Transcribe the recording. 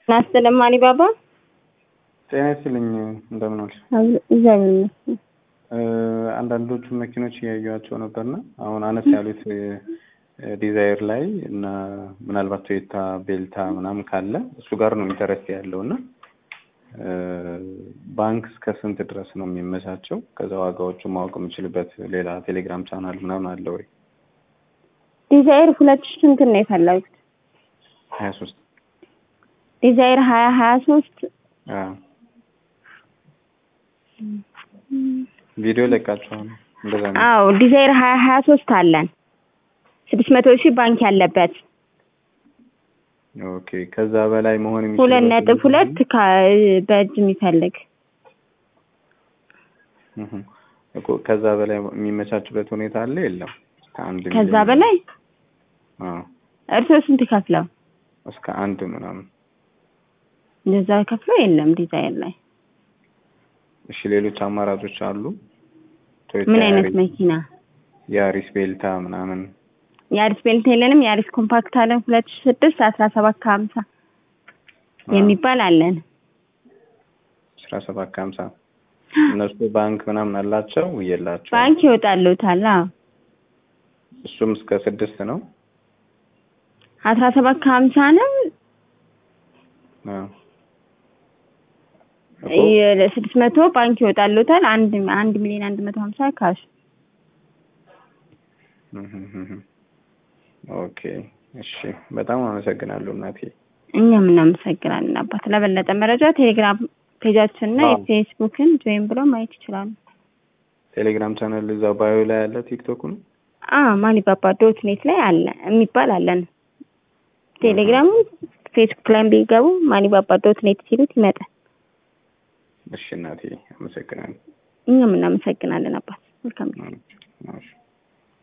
ናስተለም አሊባባ ጤና ይስጥልኝ እንደምን ዋልሽ? እግዚአብሔር ይመስገን። አንዳንዶቹ መኪኖች እያዩዋቸው ነበርና አሁን አነስ ያሉት ዲዛይር ላይ እና ምናልባት ቶዮታ ቤልታ ምናምን ካለ እሱ ጋር ነው ኢንተረስት ያለው እና ባንክ እስከ ስንት ድረስ ነው የሚመቻቸው? ከዛ ዋጋዎቹ ማወቅ የምችልበት ሌላ ቴሌግራም ቻናል ምናምን አለ ወይ? ዲዛይር ሁለት ሺህ ስንት ነው የፈለጉት? ሀያ ሶስት ዲዛይር ሀያ ሀያ ሶስት ቪዲዮ ለቃችኋል። እንደዛ ነው። አዎ ዲዛይር ሀያ ሀያ ሶስት አለን ስድስት መቶ ሺህ ባንክ ያለበት ኦኬ። ከዛ በላይ መሆን የሚችል ሁለት ነጥብ ሁለት ከ- በእጅ የሚፈልግ እኮ ከዛ በላይ የሚመቻችበት ሁኔታ አለ የለም? እስከ አንድ ከዛ ሚሊዮን? በላይ አዎ እርስዎ ስንት ከፍለው እስከ አንድ ምናምን። እንደዛ ከፍለው የለም ዲዛይር ላይ እሺ ሌሎች አማራጮች አሉ? ቶዮታ ምን አይነት ያሪስ- መኪና ያሪስ ቤልታ ምናምን የአሪስ ቤልት የለንም የአሪስ ኮምፓክት አለን ሁለት ሺህ ስድስት አስራ ሰባት ከሀምሳ የሚባል አለን አስራ ሰባት ከሀምሳ እነሱ ባንክ ምናምን አላቸው የላቸው? ባንክ ይወጣሉታል አዎ እሱም እስከ ስድስት ነው። አስራ ሰባት ከሀምሳ ነው አዎ። እኮ ስድስት መቶ ባንክ ይወጣሉታል አንድ አንድ ሚሊዮን አንድ መቶ ሀምሳ ካሽ ኦኬ እሺ፣ በጣም አመሰግናለሁ እናቴ። እኛም እናመሰግናለን አባት ለበለጠ መረጃ ቴሌግራም ፔጃችን እና አዎ። የፌስቡክን ጆይን ብለው ማየት ይችላሉ ቴሌግራም ቻናል እዛው ባዮ ላይ ያለ ቲክቶክ ነው። አ ማሊባባ ዶት ኔት ላይ አለ የሚባል አለን ቴሌግራም ፌስቡክ ላይ ቢገቡ ማሊባባ ዶት ኔት ሲሉት ይመጣል እሺ እናቴ አመሰግናለሁ። እኛም እናመሰግናለን አባት መልካም ጊዜ እሺ